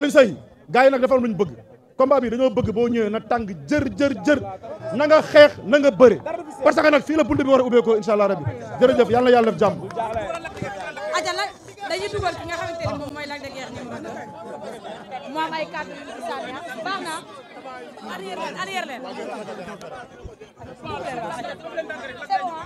sëy gars yi nag dafa am lu ñu bëgg combat bi dañoo bëgg boo ñëwee na tàng jër jër jër na nga xeex na nga bëre parce que nag fii la bunt bi war a ubbeekoo incha allah rabbi jërëjëf yàlla na yàlla def jàmm aja la dañuy dugal ki nga xamante ni moom mooy Lac de Guiers numéro 2 mu am ay kàddu yu ci sànni baax na arrière leen arrière leen c'est bon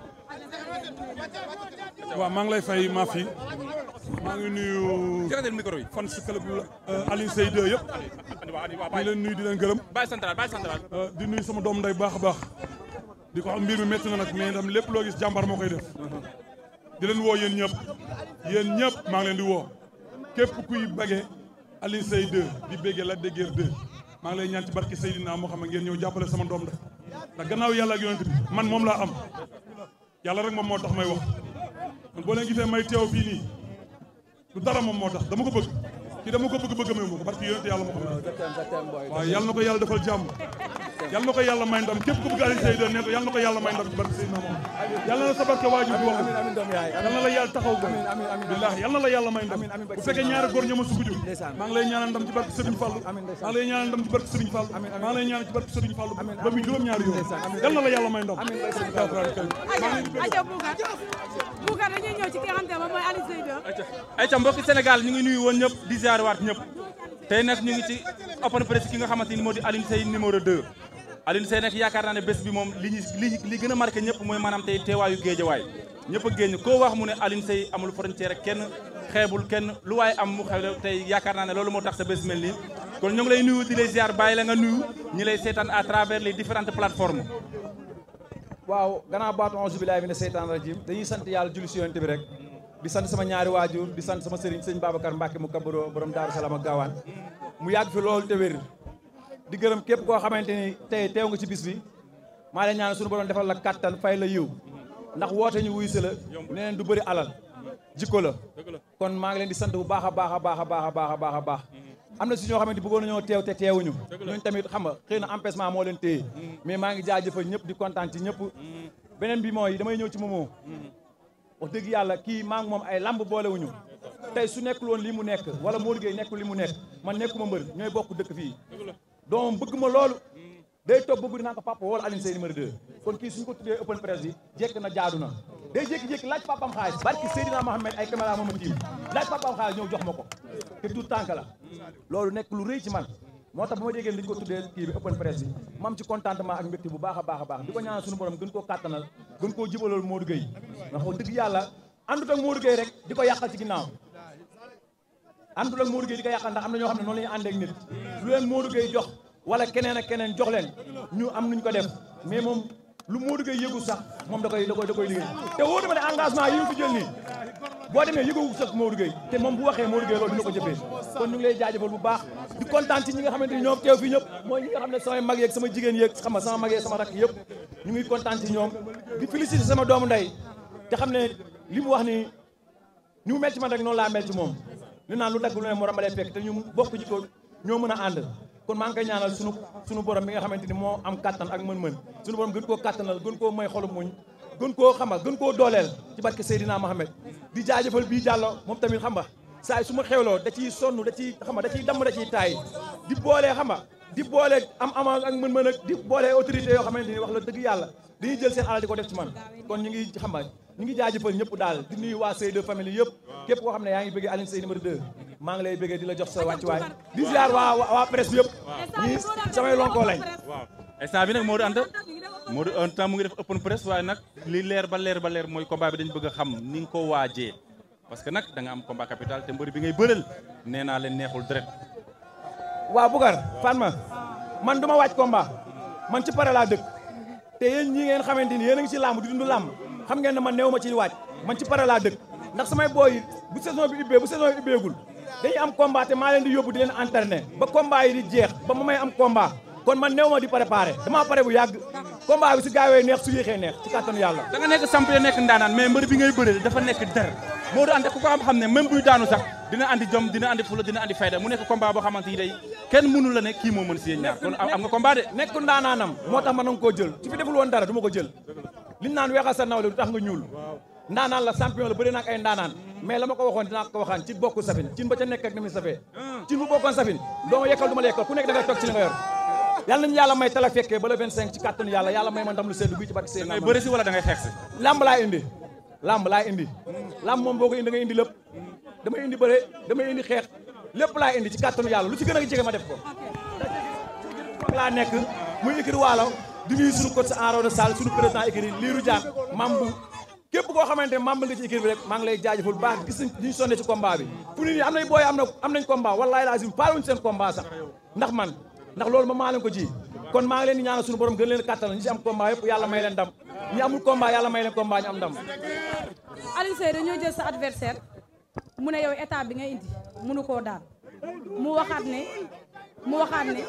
waaw maa ngi lay fay maa fi maa ngi nuyu jëkkëral micro yi. fan si club Alioune Seye 2 yëpp di leen nuyu di leen gërëm bàyyi central bàyyi central. di nuyu sama doom nday baax a baax di ko xam mbir mi métti na nag mais itam lépp loo gis jàmbar moo koy def di leen woo yéen ñëpp yéen ñëpp maa ngi leen di woo képp kuy bëggee Alioune Seye 2 di bëggee Lac de Guiers 2 maa ngi lay ñaan ci barke Seydina moo xam ne ngeen ñëw jàppale sama doom da ndax gannaaw yàlla ak yonent bi man moom laa am yàlla rek moom moo tax may wax man boo leen gisee may teew fii nii du dara moom moo tax dama ko bëgg kii dama ko bëgg bëgg may ko barke yonent yàlla moo xam ne waaw yàlla na ko yàlla defal jàmm yàlla na ko yàlla may ndam képp ku bëgg Alioune Seye 2 ne ko yàlla na ko yàlla may ndam ci barke Seydina moom yàlla na sa barke waajur bi wax yàlla na la yàlla taxaw ko billaahi yàlla na la yàlla may ndam bu fekkee ñaari góor ñoo ma suguju maa ngi lay ñaanal ndam ci barke Serigne Fallou maa ngi lay ñaanal ndam ci barke Serigne Fallou maa ngi lay ñaanal ci barke Serigne Fallou ba muy juróom ñaari yoon yàlla na la yàlla may ndam aja aja Boucar Boucar dañuy ñëw ci ki nga xamante ne moom mooy Alioune Seye 2 ay ca mbokki Sénégal ñu ngi nuyu woon ñëpp di ziar waat ñëpp tey nag ñu ngi ci open press ki nga xamante ni moo di Alioune Seye numéro 2 Alioune Seye nag yaakaar naa ne bés bi moom li ñu li li gën a marqué ñëpp mooy maanaam tey teewaayu géejawaay ñëpp a génn koo wax mu ne Alioune Seye amul frontière ak kenn xeebul kenn lu waaye am mu xew tey yaakaar naa ne loolu moo tax sa bés mel nii kon ñu ngi lay nuyu di lay ziar bàyyi la nga nuyu ñi lay seetaan à travers les différentes plateformes waaw gannaaw baatu onze billahi mina seytaan rajim dañuy sant yàlla julli si yonent bi rek di sant sama ñaari waajur di sant sama sëriñ sëñ Babacar Mbacke mu kabaro borom Daaru Salaam ak gaawaan mu yàgg fi loolu te wér di gërëm képp koo xamante ni tey teew nga ci bis bi maa leen ñaan suñu borom defal la kattan fay la yiw ndax woote ñu wuy si la neneen du bëri alal jikko la kon maa ngi leen di sant bu baax a baax a baax a baax a baax a baax a baax am na si ñoo xamante bëggoon nañoo teew te teewuñu ñooñu tamit xam nga xëy na empêchement moo leen téye mais maa ngi jaajëfal ñëpp di kontaan ci ñëpp beneen bi mooy damay ñëw ci moomoo wax dëgg yàlla kii maa ngi moom ay lamb boolewuñu tey su nekkul woon li mu nekk wala Modou Gueye nekkul li mu nekk man nekkuma mbër ñooy bokk dëkk fii doomam bëgg ma loolu day toog bëgg dinaa ko papa wala Alioune Seye numéro 2 kon kii suñu ko tuddee open press bi jekk na jaadu na day jékki-jékki laaj papam xaalis barki Seydina Mohamed ay caméra mooma tiim laaj papam xaalis ñëw jox ma ko te tout tànk la loolu nekk lu rëy ci man moo tax bu ma déggee dañu ko tuddee kii bi open press bi ma am ci contentement ak mbégte bu baax a baax a baax di ko ñaanal suñu borom gën koo kàttanal gën koo jibalool Modou Gueye ndax wax dëgg yàlla àndut ak Modou Gueye rek di ko yàqal ci ginnaaw àndut ak Modou Gueye di ko yàqal ndax am na ñoo xam ne noonu la ñuy àndee ak nit lu leen Modou Gueye jox wala keneen ak keneen jox leen ñu am nuñ ko def mais moom lu Modou Gueye yëgu sax moom da koy da koy da koy liggéey te wóor na ma ne engagement yi mu fi jël nii boo demee yëgoogu sax Modou Gueye te moom bu waxee Modou Gueye loolu dina ko jëfee kon ñu ngi lay jaajëfal bu baax di kontaan ci ñi nga xamante ni ñoom teew fii ñëpp mooy ñi nga xam ne samay mag yeeg sama jigéen yeeg xam nga sama mag yeeg sama rakk yëpp ñu ngi kontaan ci ñoom di féliciter sama doomu ndey te xam ne li mu wax ni ni mu mel ci man rek noonu laa mel ci moom li naan lu dagg lu ne moo ramalee fekk te ñu bokk ji ko ñoo mën a ànd kon maa ngi koy ñaanal sunu sunu borom mi nga xamante ni moo am kattan ak mën-mën sunu borom gën koo kattanal gën koo may xolu muñ gën koo xam nga gën koo dooleel ci barke Seydina Mohamed di jaajëfal bii jàllo moom tamit xam nga saa su ma xewloo da ciy sonn da ciy xam nga da ciy damm da ciy taay di boolee xam nga di boole am ama ak mën-mën ak di boole autorité yoo xamante ni wax la dëgg yàlla dañuy jël seen alal di ko def ci man kon ñu ngi xam nga ñu ngi jaajëfal ñëpp daal di nuyu waa Seye 2 famille yëpp képp koo xam ne yaa ngi bëggee Alioune Seye numéro 2 maa ngi lay bëggee di la jox sa wàccuwaay di ziar waa waa presse bi yëpp ñii samay lonkoo lañ waaw instant bi nag Modou Anta Modou Anta mu ngi def open press waaye nag li leer ba leer ba leer mooy combat bi dañu bëgg a xam ni nga ko waajee parce que nag da nga am combat capital te mbër bi ngay bëreel nee naa leen neexul deret waaw Bougar fan ma man du ma waaj combat man ci pare laa dëkk te yéen ñi ngeen xamante ni yéen a ngi ci làmb di dund làmb xam ngeen ne man néew ma ci waaj man ci pare laa dëkk ndax samay booy bu saison bi ubbee bu saison bi ubbeegul dañuy am combat te maa leen di yóbbu di leen entraîner ba combat yi di jeex ba ma may am combat kon man néew ma di préparé damaa pare bu yàgg combat bi su gaawee neex su yéexee neex ci kàttanu yàlla da nga nekk champion nekk ndaanaan mais mbër bi ngay bëreel dafa nekk der Modou Anta ku ko am xam ne même buy daanu sax dina andi jom dina andi fula dina andi fayda mu nekk combat boo xamante ni day kenn mënu la ne kii moo mën si yéen ñaar kon am nga combat de nekk ndaanaanam moo tax ma nanga koo jël su fi deful woon dara du ma ko jël liñ naan weexal sa nawle du tax nga ñuul ndaanaan la champion la bëri nag ay ndaanaan mais la ma ko waxoon dinaa ko waxaan ci bokku safin cin ba ca nekk ak ni muy safee cin bu bokkoon safin doo ma yekkal du ma la yekkal ku nekk da ngay toog ci li nga yor yàlla nañu yàlla may tala fekkee ba le 25 ci kàttanu yàlla yàlla may ma ndam lu seddu bii ci barke seen ngay bëri si wala da ngay xeex si lamb laa indi lamb laa indi lamb moom boo ko indi da ngay indi lépp damay indi bëre damay indi xeex lépp laa indi ci kàttanu yàlla lu ci gën a jege ma def ko laa nekk muy écrit waalo di nuyu suñu coach Enrona Sall suñu président écrit Lirou Diane membre képp koo xamante ne membre nga ci écrit bi rek maa ngi lay jaajëfal bu baax gis nañ ñu sonne ci combat bi fu ni nii am nañ booy am na am nañ combat wallahi lazim paaluñ seen combat sax ndax man ndax loolu ma maa leen ko ji kon maa ngi leen di ñaanal suñu borom gën leen kàttal ñi ci am combat yëpp yàlla may leen ndam ñi amul combat yàlla may leen combat ñu am ndam Alioune Seye dañoo jël sa adversaire mu ne yow état bi nga indi mënu koo daan mu waxaat ne mu waxaat ne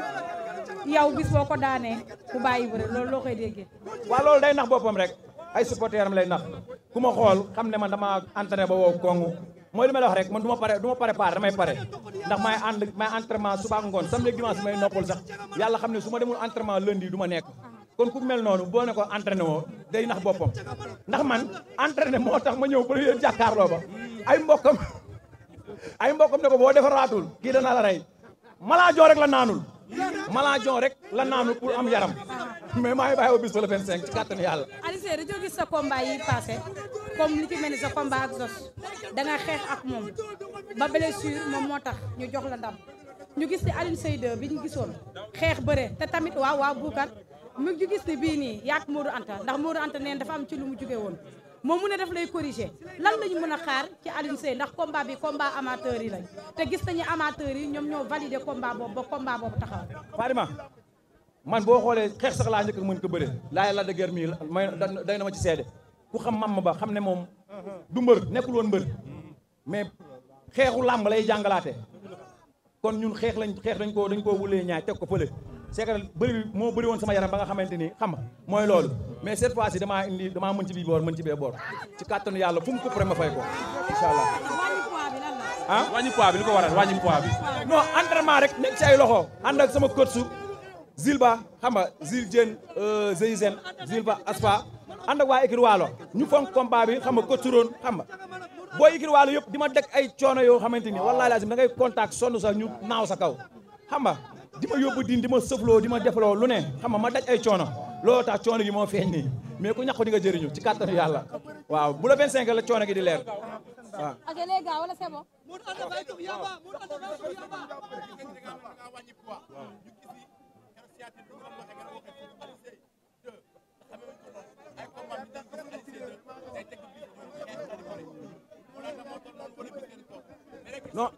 yow bis boo ko daanee ku bàyyi bëre loolu loo koy déggee. waaw loolu day nax boppam rek ay supporter am lay nax ku ma xool xam ne man dama entraîné ba woo kongu mooy li may wax rek man du ma pare du ma pare pare damay pare ndax may ànd may entraînement suba ak ngoon samedi ak dimanche may noppal sax yàlla xam ne su ma demul entraînement lundi du ma nekk kon ku mel noonu boo ne ko entraîné woo day nax boppam ndax man entraîné moo tax ma ñëw ba yéen jàkkaarloo ba ay mbokkam ay mbokkam ne ko boo defaraatul kii dana la rey malaajon rek la naanul malaajon rek la naanul pour am yaram mais maa ngi bàyyi au bis ba le 25 ci kàttanu yàlla Alioune Seye dañoo gis sa combat yi passé comme li ci mel ni sa combat ak Zos da nga xeex ak moom ba blessure moom moo tax ñu jox la ndam ñu gis ni Alioune Seye 2 bi ñu gisoon xeex bëre te tamit waaw waaw buukat mu ñu gis ni bii nii yaak Modou Anta ndax Modou Anta neen dafa am ci lu mu jóge woon moom mu ne daf lay corriger lan lañu mën a xaar ci Alioune Seye ndax combat bi combat amateur yi lañ te gis nañu amateur yi ñoom ñoo validé combat boobu ba combat boobu taxaw Fadima man boo xoolee xeex sax laa njëkk a mën ko bëre laay la de guerre mii may day na ma ci seede ku xam mam ba xam ne moom du mbër nekkul woon mbër mais xeexu làmb lay jàngalaate kon ñun xeex lañ xeex dañ koo dañ koo wulee ñaay teg ko fële c'est que bëri bi moo bëri woon sama yaram ba nga xamante ni xam nga mooy loolu mais cette fois ci damaa indi damaa mën ci bii boor mën ci bee boor ci kàttanu yàlla fu mu ko ma fay ko incha allah wàññi poids bi lan la ah wàññi poids bi li ko waral wàññi poids bi non entraînement rek nekk ci ay loxo ànd ak sama coach su Zilba xam nga Zil Dieng Zeyzen Zilba Aspa ànd ak waa écurie Waalo ñu fonk combat bi xam nga coach su roon xam nga booy écurie Waalo yëpp di ma deg ay coono yoo xamante ni wallaahi lazim da ngay contact sonn sax ñu naaw sa kaw xam nga di ma yóbbu diin di ma sëfloo di ma defloo lu ne xam nga ma daj ay coono loolu tax coono gi moo feeñ nii mais ku ñàkk di nga jëriñu ci kàttanu yàlla waaw bu la 25 la coono gi di leer waaw ok les gars wala c'est bon non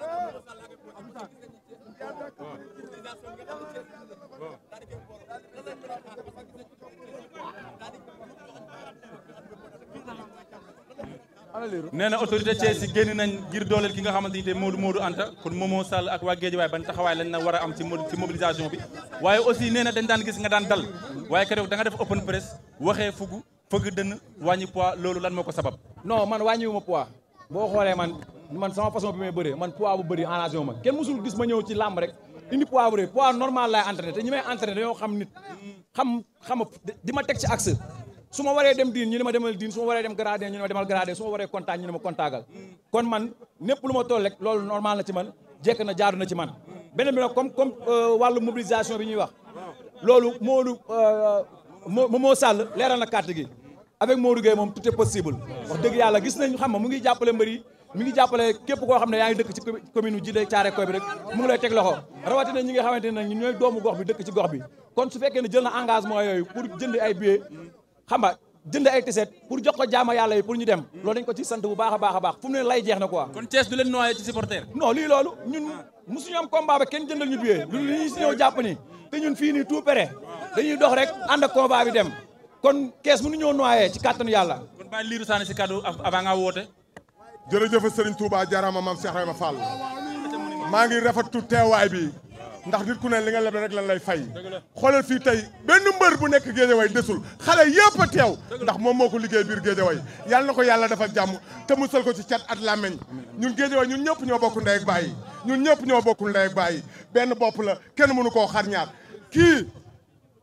nee na autorité Thiès yi génn nañ ngir dooleel ki nga xamante ni te Modou Modou Anta kon Momo Sall ak waa Guédiawaye ban taxawaay lañ na war a am ci mo- ci mobilisation bi waaye aussi nee na dañ daan gis nga daan dal waaye keroog da nga def open press waxee fugu fëgg dënn wàññi poids loolu lan moo ko sabab non man wàññiwu ma poids boo xoolee man man sama façon bi may bëree man poids bu bëri arrangé wu ma kenn musul gis ma ñëw ci làmb rek indi poids bu rëy poids normal laay entraîné te ñi may entraîné dañoo xam nit xam xam di ma teg ci axe su ma waree dem diin ñu ne ma demal diin su ma waree dem gradé ñu ne ma demal gradé su ma waree contact ñu ne ma contactal kon man népp lu ma toll rek loolu normal na ci man jekk na jaadu na ci man beneen bi nag comme comme wàllu mobilisation bi ñuy wax loolu Modou Momo Sall leeral na carte gi avec Modou Gueye moom tout est possible wax dëgg yàlla gis nañ xam nga mu ngi jàppale mbër yi mi ngi jàppale képp koo xam ne yaa ngi dëkk ci commune u Djiddah Thiaroye Kao bi rek mu ngi lay teg loxo rawatina ñi nga xamante ne nag ñun ñooy doomu gox bi dëkk ci gox bi kon su fekkee ne jël na engagement yooyu pour jënd ay billets xam nga jënd ay tiset pour jox ko jaama yàlla yi pour ñu dem loolu dañ ko ci sant bu baax a baax a baax fu mu ne lay jeex na quoi kon Thiès du leen noyé ci supporter non lii loolu ñun mosuñu am combat ba kenn jëndal ñu billet lu li ñu si ñëw jàpp ni te ñun fii nii tout prêt dañuy dox rek ànd ak combat bi dem kon kees mënu ñoo noyé ci kàttanu yàlla kon bàyyi liiru saani si kaddu avant nga woote jërëjëf Serigne Touba jaaraama maam Cheikh Rayma Fall maa ngi rafetlu teewaay bi ndax nit ku ne li nga leble rek lan lay fay xoolal fii tey benn mbër bu nekk Géejawaay desul xale yëpp a teew ndax moom moo ko liggéey biir Géejawaay yàlla na ko yàlla defal jàmm te musal ko ci cat at làmmeñ ñun Géejawaay ñun ñëpp ñoo bokk ndey ak baay ñun ñëpp ñoo bokkul ndey ak baay benn bopp la kenn mënu koo xar ñaar kii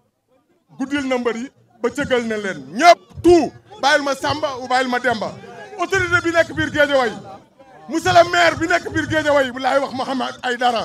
guddil na mbër yi ba cëgal na leen ñëpp tout bàyyil ma Samba ou bàyyil ma Demba autorité bi nekk biir Guédiawaye monsieur le maire bi nekk biir Guédiawaye bu laay wax Mouhamed Aïdara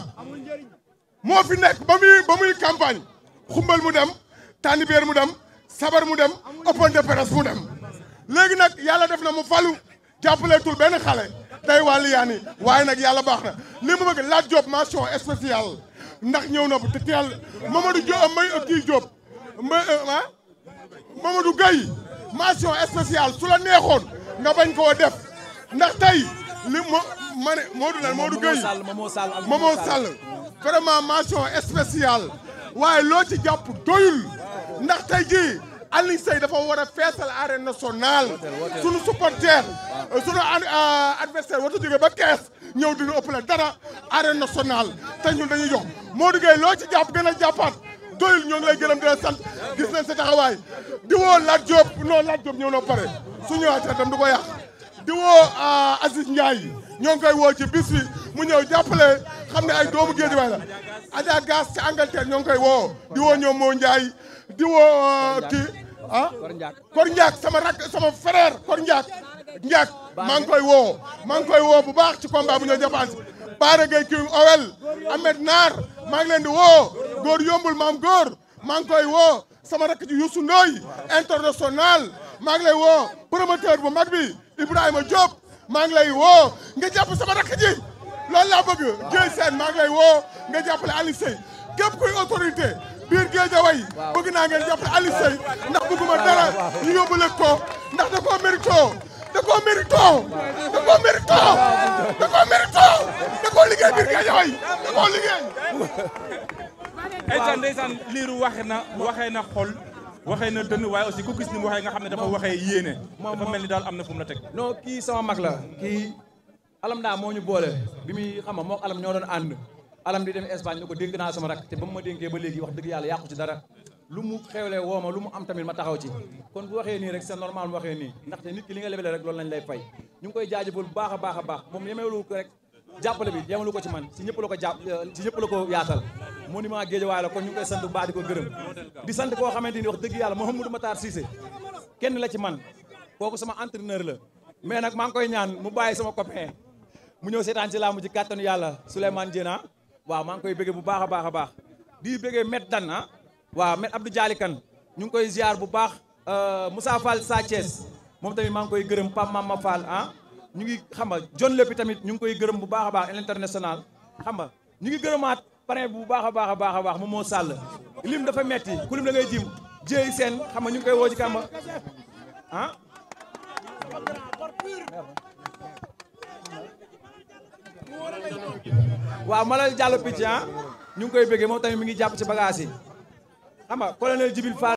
moo fi nekk ba muy ba muy campagne xumbal mu dem tànnibeer mu dem sabar mu dem open de presse mu dem léegi nag yàlla def na mu falu jàppaleetul benn xale day wàllu yaani waaye nag yàlla baax na li mu bëgg laaj Diop mention spéciale ndax ñëw na bu te teel Mamadou Diop may kii Diop ma ah Mamadou Gueye mention spéciale su la neexoon nga bañ koo def ndax tey li mo ma ne Modou lan Modou Gueye Momo Sall ak Momo Sall vraiment mention spéciale waaye loo ci jàpp doyul ndax tey jii Alioune Seye dafa war a feesal arène nationale sunu supporter sunu adversaire warta jógee ba kees ñëw dina ëpp la dara arène nationale te ñun dañuy jox Modou Gueye loo ci jàpp gën a jàppaat doyul ñoo ngi lay gërëm di la sant gis nañ sa taxawaay di woo Lat Diop non Lat Diop ñëw na pare su ñëwaatee tam du ko yàq di woo Aziz Ndiaye ñoo ngi koy woo ci bis bi mu ñëw jàppale xam ne ay doomu Guédiawaye la Adja Gass ci Angleterre ñoo ngi koy woo di woo ñoom moo Ndiaye di woo kii ah Kor Ndiak sama rak sama frère Kor Ndiak Ndiak maa ngi koy woo maa ngi koy woo bu baax ci combat bu ñëw jàppaan si Baara Gueye King Owel Ahmed Naar maa ngi leen di woo góor yombul maam góor maa ngi koy woo sama rakk ji Youssou Ndoye international maa ngi lay woo promoteur bu mag bi Ibrahima Diop maa ngi lay woo nga jàpp sama rakk ji loolu laa bëgg Dieye Sène maa ngi lay woo nga jàppale Aliou Seye képp kuy autorité biir Guédiawaye bëgg naa ngeen jàppale Aliou Seye ndax bëgguma dara ñu yóbbule ko ndax da koo mérito da koo mérito da koo mérito da koo mérito da koo liggéey biir Guédiawaye da koo liggéey ndeysaan ndeysaan liiru waxe na waxee na xol waxee na dënn waaye aussi ku gis ni mu waxee nga xam ne dafa waxee yéene dafa mel ni daal am na fu mu la teg non kii sama mag la kii alam daa moo ñu boole bi muy xam nga moo alam ñoo doon ànd alam di dem Espagne ni ko dénk naa sama rak te ba mu ma dénkee ba léegi wax dëgg yàlla yàqu ci dara lu mu xewlee woo ma lu mu am tamit ma taxaw ci kon bu waxee nii rek c'est normal mu waxee nii ndaxte nit ki li nga lebele rek loolu lañ lay fay ñu ngi koy jaajëfal bu baax a baax a baax moom yemeelu ko rek jàppale bi yemalu ko ci man si ñëpp la ko jàpp si ñëpp la ko yaatal monument Guédiawaye la kon ñu ngi koy sant bu baax di ko gërëm di sant koo xamante ni wax dëgg yàlla Mouhamadou Matar Cissé kenn la ci man kooku sama entraîneur la mais nag maa ngi koy ñaan mu bàyyi sama copain mu ñëw seetaan ci laamu ci kàttanu yàlla Souleymane Diena waaw maa ngi koy bëggee bu baax a baax a baax di bëggee met dan ah waaw met Abdou Diali Kane ñu ngi koy ziar bu baax Moussa Fall Sa Thiès moom tamit maa ngi koy gërëm Pape Mama Fall ah ñu ngi xam nga John Lépi tamit ñu ngi koy gërëm bu baax a baax international xam nga ñu ngi gërëmaat parrain bu baax a baax a baax a baax moom moo sàll lim dafa metti ku lim da ngay jim jéey seen xam nga ñu ngi koy woo ci kàmba ah waaw Malal Diallo picc ah ñu ngi koy bëggee moom tamit mi ngi jàpp ci bagage yi xam nga colonel Jibil Fall